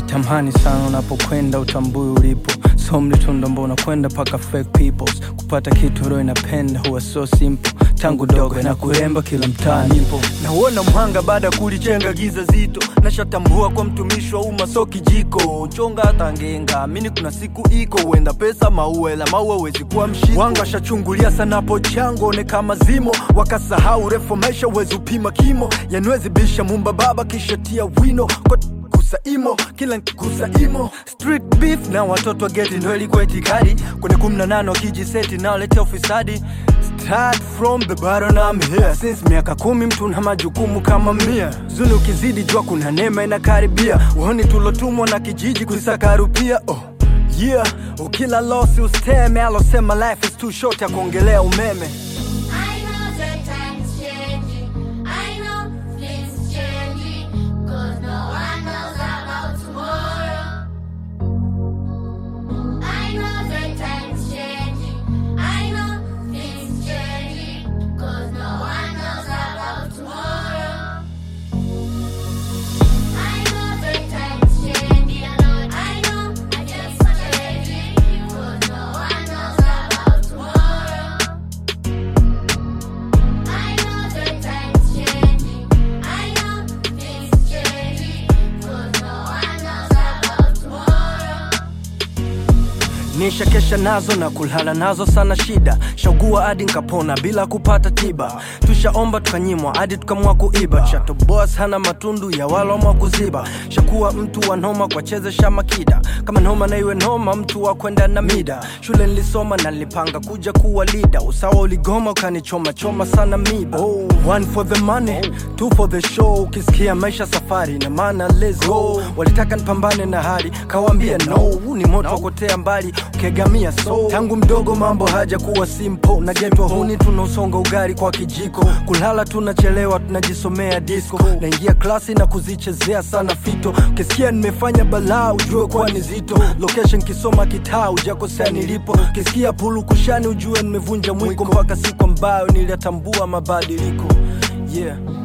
tamani sana unapokwenda utambui ulipo so mlitundo mbona kwenda paka fake peoples kupata kitu roho inapenda huwa so simple tangu dogo na kuremba kila mtaa nipo nauona mhanga baada ya kulichenga giza zito nashatambua kwa mtumishi wa umma so kijiko chonga hata ngenga amini kuna siku iko huenda pesa maua ela maua wezi kuwa mshiko wanga washachungulia sana po chango one kama zimo wakasahau refu maisha uwezi upima kimo yanwezi bisha mumba baba kisha tia wino kwa kusaimo kila nkusaimo street beef na watoto wa geti ndo ilikuwa itikadi kwenye kumi na nane wakijiseti naoletea ufisadi Start from the bottom I'm here Since miaka kumi mtu na majukumu kama mia Zuni ukizidi jua kuna neema inakaribia Uoni tulotumwa na kijiji kusakarupia oh. Yeah, ukila losi usteme alosema life is too short ya kuongelea umeme I know that time's changing. I know things changing. Cause no one knows about tomorrow. I know that time's changing. I know things changing. Cause no one knows about tomorrow. I know that time's changing. I know I just changing. Cause no one knows about tomorrow. I know that time's changing. I know things changing. Cause no one knows about tomorrow. nisha kesha nazo na kulala nazo sana shida shaugua hadi nkapona bila kupata tiba tushaomba tukanyimwa hadi tukamwa kuiba chato boss hana matundu ya walomwa kuziba shakuwa mtu wa noma kwa chezesha makida kama noma na iwe noma mtu wa kwenda na mida shule nilisoma na nilipanga kuja kuwa lida usawa uligoma ukanichoma choma sana miba oh, one for the money two for the show ukisikia maisha safari na maana let's go walitaka nipambane na hali kawambia no huu ni moto wakotea mbali ukegamia so tangu mdogo mambo haja kuwa simple na getwa huni tunausonga ugali kwa kijiko kulala tunachelewa tunajisomea disco naingia klasi na kuzichezea sana fito ukisikia nimefanya balaa ujue kuwa ni zito location kisoma kitaa ujakosea nilipo ukisikia pulu kushani ujue nimevunja mwiko mpaka siku ambayo niliyatambua mabadiliko yeah